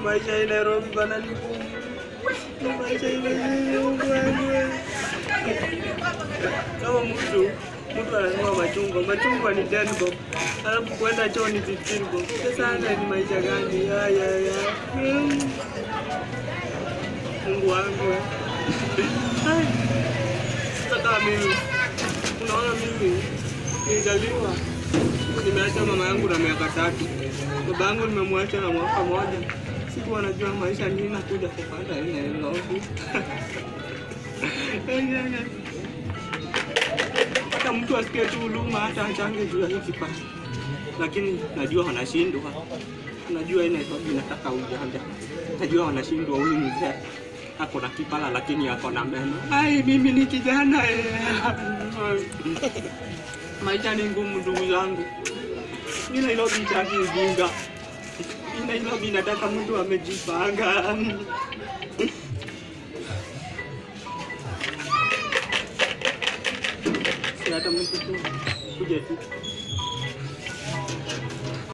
maisha ya Nairobi bana ni ngumu. Ni maisha ile bwana. Kama mtu mtu ananunua machungwa, machungwa ni 10 bob. Alafu kwenda choo ni 15 bob. Sasa hata ni maisha gani? Ya ya ya. Mm. Mungu wangu. Ai. Sasa kama mimi unaona mimi nilizaliwa nimeacha mama yangu na miaka tatu, baba yangu nimemwacha na mwaka moja. Sikuwa najua maisha nini nakuja kupata ile Nairobi. Hata mtu asikie tu huruma, hata achange juu ya hii kipato, lakini najua wanashindwa. Najua hii Nairobi inataka ujanja, najua wanashindwa. Huyu mzee ako na kipala lakini ako na meno. Ai, mimi ni kijana eh. Maisha ni ngumu ndugu zangu. Hii Nairobi itaki ujinga. Hii Nairobi inataka mtu amejipanga. Si hata mtu tu kuja tu